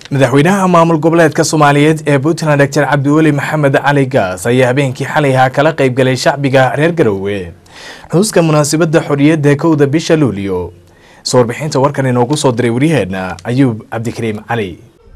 madaxweynaha maamul goboleedka soomaaliyeed ee puntland doctor cabdiweli maxamed cali gaas ayaa habeenkii xalay ahaa kala qaybgalay shacbiga reer garowe xuska munaasabadda xorriyadda kowda bisha luulyo soo warbixinta warkan inoogu soo diray waryaheena ayuub cabdikariim cali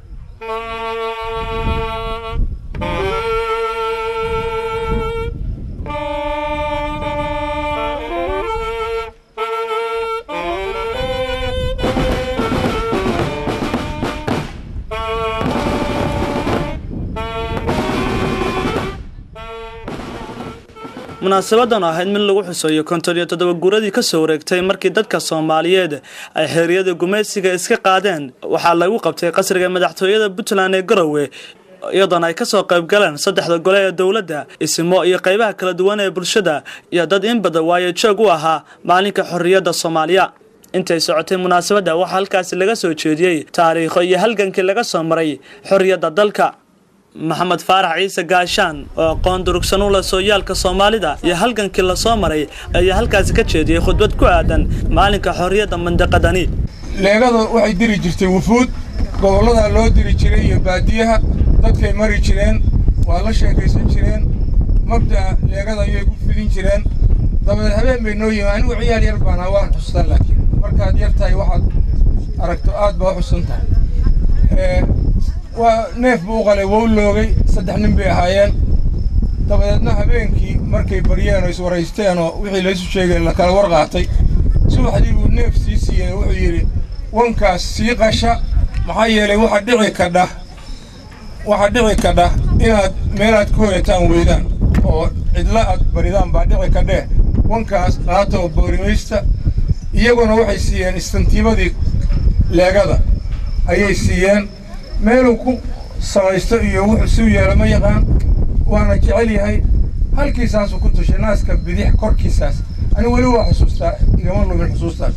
munaasabadan ahayd mid lagu xuseeyo konton iyo toddoba guuradii kasoo wareegtay markii dadka soomaaliyeed ay xeeriyada gumaysiga iska qaadeen waxaa lagu qabtay qasriga madaxtooyada puntland ee garowe iyadoona ay kasoo qaybgaleen saddexda gole ee dowladda isimo iyo qaybaha kala duwan ee bulshada iyo dad in badan waayo joog u ahaa maalinka xorriyadda soomaaliya intay socotay munaasabadda waxaa halkaasi laga soo jeediyey taariikho iyo halgankii laga soo maray xorriyadda dalka maxamed faarax ciise gaashaan oo aqoon durugsan u leh sooyaalka soomaalida iyo halgankii lasoo maray ayaa halkaasi ka jeediyey khudbad ku aadan maalinka xorriyadda mandaqadani leegada waxay diri jirtay wufuud gobolladaa loo diri jiray iyo baadiyaha dadkay mari jireen waa la sheekaysan jireen mabda'a leegada ayay ku fidin jireen dabadeed habeen bay noo yimi anigu ciyaal yar baan ahaa waan xustan laakiin markaad yar tahay waxaad aragto aad baa u xusan tahay waa neef buu u qalay wou loogay saddex nin bay ahaayeen dabadeedna habeenkii markay baryeen oo iswaraysteen oo wixii laysu sheegay la kala war qaatay subaxdii buu neef sii siiyey wuxuu yidhi wankaas sii qasha maxaa yeelay waxa dhici kadha waxaa dhici kadha inaad meelaad ku hoyataan weydaan oo cidla aad baridaan baa dhici kadheh wankaas qaata oo boorimaysta iyaguna waxay siiyeen istantiibadii leegada ayay siiyeen meeluu ku samaysto iyo wuxuu suu yeelo ma yaqaan waana jecel yahay halkiisaasuu ku tushay naaska bidix korkiisaas anigu weli waa xusuustaa igama lumin xusuustaas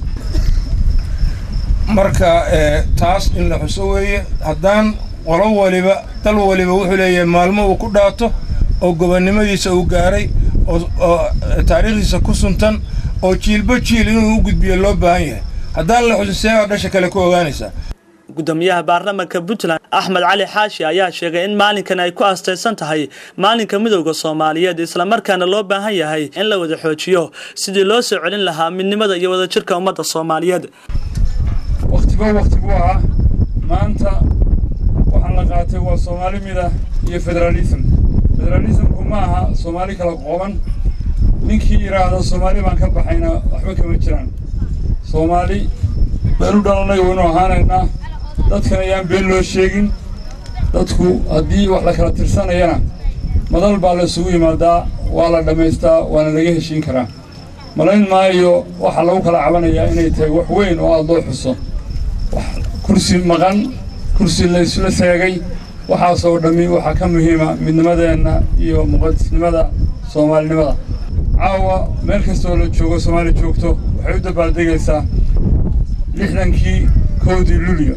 marka taas in la xuso weeye haddaan qolo waliba dal waliba wuxuu leeyahay maalmo uu ku dhaato oo gobonnimadiisa uu gaaray oo taariikhdiisa ku suntan oo jiilba jiil inuu u gudbiyo loo baahan yahay haddaan la xusin seebaa dhasha kale ku ogaanaysaa gudoomiyaha baarlamaanka puntland axmed cali xaashi ayaa sheegay in maalinkan ay ku astaysan tahay maalinka midowda soomaaliyeed islamarkaana loo baahan yahay in la wada xoojiyo sidii loo soo celin lahaa midnimada iyo wadajirka ummadda soomaaliyeed wakhtiba wakhti buu ahaa maanta waxaan la qaatay waa soomaali mida iyo federaalism federaalismku ma aha soomaali kala qooban ninkii yidhaahda soomaali baan ka baxayna waxba kama jiraan soomaali beenu dhalanay waynu ahaanaynaa dadkan ayaan been loo sheegin dadku haddii wax la kala tirsanayana madal baa la isugu yimaadaa waa la dhammaystaa waana laga heshiin karaa malayn maayo waxaa lagu kala cabanayaa inay tahay wax weyn oo aada loo xuso wax kursi maqan kursi laysla seegay waxaasoo dhammi waxaa ka muhiima midnimadeenna iyo muqadisnimada soomaalinimada caawa meel kastoo la joogo soomaali joogto waxay u dabaaldegaysaa lixdankii kowdii luliyo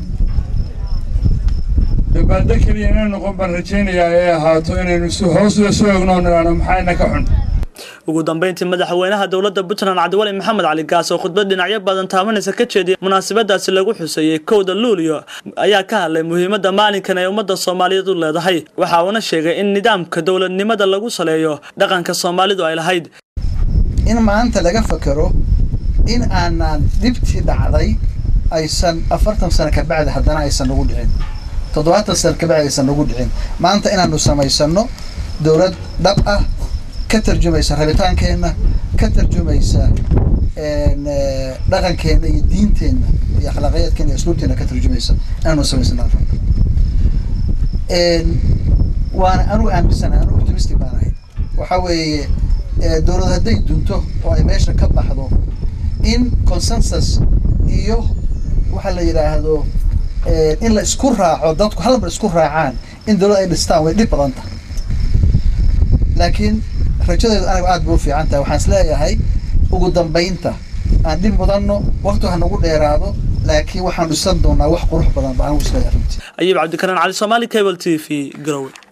dabaaldeg keliya inay noqon baan rajaynayaa ee ahaato inaynu hoos isu egno nidhaano maxayna ka xun ugu dambeyntii madaxweynaha dowladda puntland cabdiwali maxamed cali gaas oo khudbad dhinacyo badan taabanaysa ka jeediyay munaasabadaasi lagu xuseeyey kowda luuliyo ayaa ka hadlay muhiimadda maalinkan ay ummadda soomaaliyeed u leedahay waxa uuna sheegay in nidaamka dowladnimada lagu saleeyo dhaqanka soomaalidu ay lahayd in maanta laga fakero in aanaan dhibtii dhacday aysan afartan sano kabacdi haddana aysan nagu dhicin toddobaatan sano kabacdi aysan nagu dhicin maanta inaanu samaysano dowlad dhab ah ka tarjumaysa rabitaankeenna ka tarjumaysa dhaqankeenna iyo diinteenna iyo akhlaaqiyadkeena iyo asluubteena ka tarjumaysa inaanu samaysano waana anugu aaminsanahay anugu optimistic baan ahay waxaa weeye dowlad hadday dunto oo ay meesha ka baxdo in consensus iyo waxaa la yidhaahdo in la isku raaco dadku hal mar isku raacaan in dowlad ay dhistaan way dhib badan tahay laakiin rajadeedu anigu aad bay u fiican tahay waxaan is leeyahay ugu dambaynta aan dhib mudanno waqti ha nagu dheeraado laakiin waxaan dhisan doonaa wax qurux badan ba anigu is leeyahay runtii ayuub cabdikaran cali soomaali cable t v garowe